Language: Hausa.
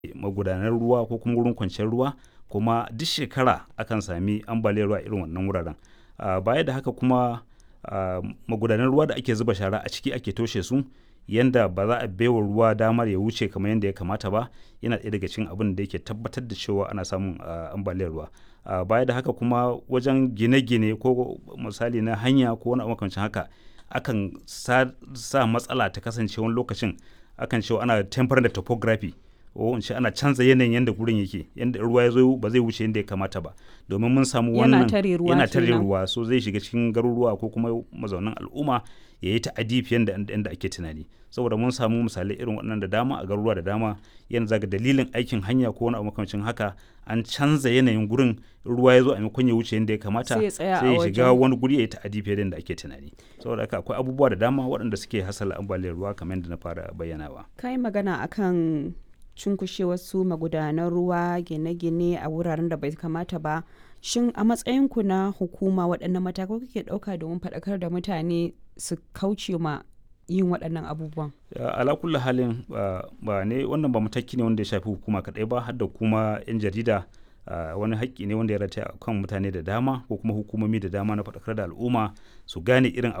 magudanan ruwa ko kuma wurin kwanciyar ruwa kuma duk shekara akan sami ambaliyar ruwa irin wannan wuraren baya da haka kuma magudanan ruwa da ake zuba shara a ciki ake toshe su yanda ba za a baiwa ruwa damar ya wuce kamar yadda ya kamata ba yana ɗaya daga cikin abin da yake tabbatar da cewa ana samun ambaliyar ruwa baya da haka kuma wajen gine-gine ko misali na hanya ko wani makamancin haka akan sa matsala ta kasance wani lokacin akan cewa ana temper da topography ko in ce ana canza yanayin yadda gurin yake yadda ruwa ya zo ba zai wuce yadda ya kamata ba domin mun samu wannan yana tare ruwa so zai shiga cikin garuruwa ko kuma mazaunan al'umma ya yi ta'adi fiye da yadda ake tunani saboda mun samu misalai irin waɗannan da dama a garuruwa da dama yana zaga dalilin aikin hanya ko wani abu makamancin haka an canza yanayin gurin ruwa ya zo a maimakon ya wuce yadda ya kamata sai ya shiga wani guri ya yi ta'adi fiye da yadda ake tunani saboda haka akwai abubuwa da dama waɗanda suke hasala ambaliyar ruwa kamar yadda na fara bayyanawa kai magana akan cunkushe wasu magudanan ruwa gine-gine a wuraren da bai kamata ba shin a matsayinku na hukuma waɗannan matakai kuke ɗauka domin faɗakar da mutane su kauce ma yin waɗannan abubuwan ala kulli halin ba ne wannan ba mataki ne wanda ya shafi hukuma kaɗai ba har da kuma 'yan jarida wani haƙƙi ne wanda ya rataya kan mutane da dama ko kuma hukumomi da dama na faɗakar da al'umma su gane irin